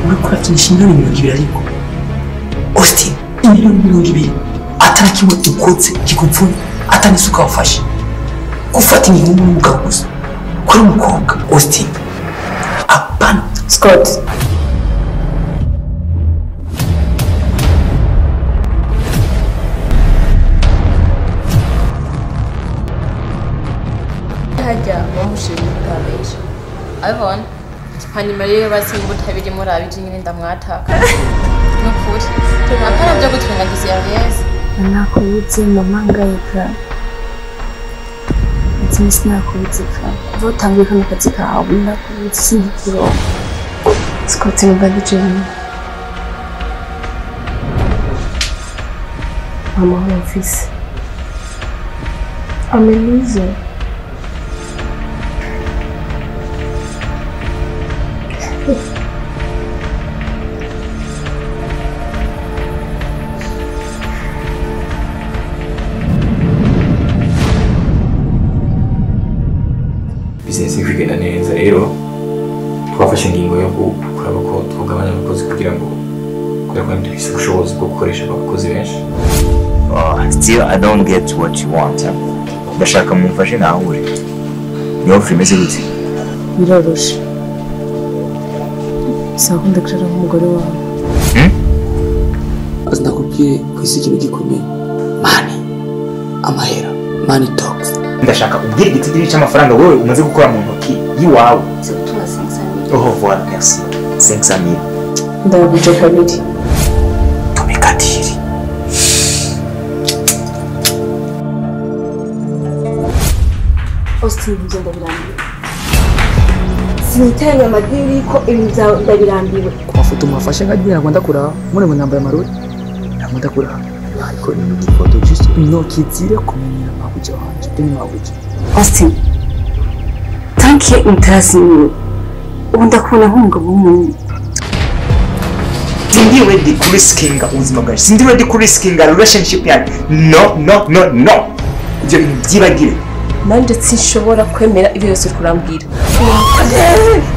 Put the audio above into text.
uri kurakinisha miliyoni mirongo ibiri ariko austin imiliyoni mirongo ibiri atari kimwe ukotse kikupfunye atari isuka wafashe gufata imihungu n'umugabo gusa kuri umukobwa austin apana Scott hajya bamushinga utabesha abibona hanyuma rero basinga ubutabiri muri abije nyine ndamwataka nukuri apana byo gutwengagiza ya beza nakubuze mama ngayika ati sinakubuze ka kuva utangiye kano kazi kawe nakubuze sinikuronka Scott numva ndijeni amahoro mfise amenize bizinesi iri kugenda neza rero twafashe ingingo yo kuraba ko twagabanya abakozi kugira ngo kubera ko dufite ubushobozi bwo gukoresha abakozi benshi Oh, still I don't get what you want. huh? Ndashaka mumfashe nahure. Ni offer imeze gute? biroroshe sakunda kucara nk'umugore wawe azi ndakubwiye ku isi ikintu gikomeye mani amahera mani tokisi Ndashaka ubwire igitidiri cy'amafaranga wowe umaze gukora mu ntoki y'iwawe. Oh, voilà, merci. 500 000. ndabuje kabiri Tumekatiri. austin ibyo ndabirambiwe siniteranya amadini ko ibintu byawe ndabirambiwe ku mafoto mwafashe nkagiye ntabwo ndakuraho mune ngo nambaye amarori ntabwo ndakuraho ariko ni mu gifoto just nokizire kumenyera mabuja wanje uri mabuja austin tanke mutazimiwe ubu ndakubona nk'umugabo w'umuntu Sindi ready kuriskinga ubuzima bwawe. Sindi ready kuriskinga relationship yanjye. No, no, no, no. Ibyo bintu byibagire. nanjye sinshobora kwemera ibyo byose uri kurambwira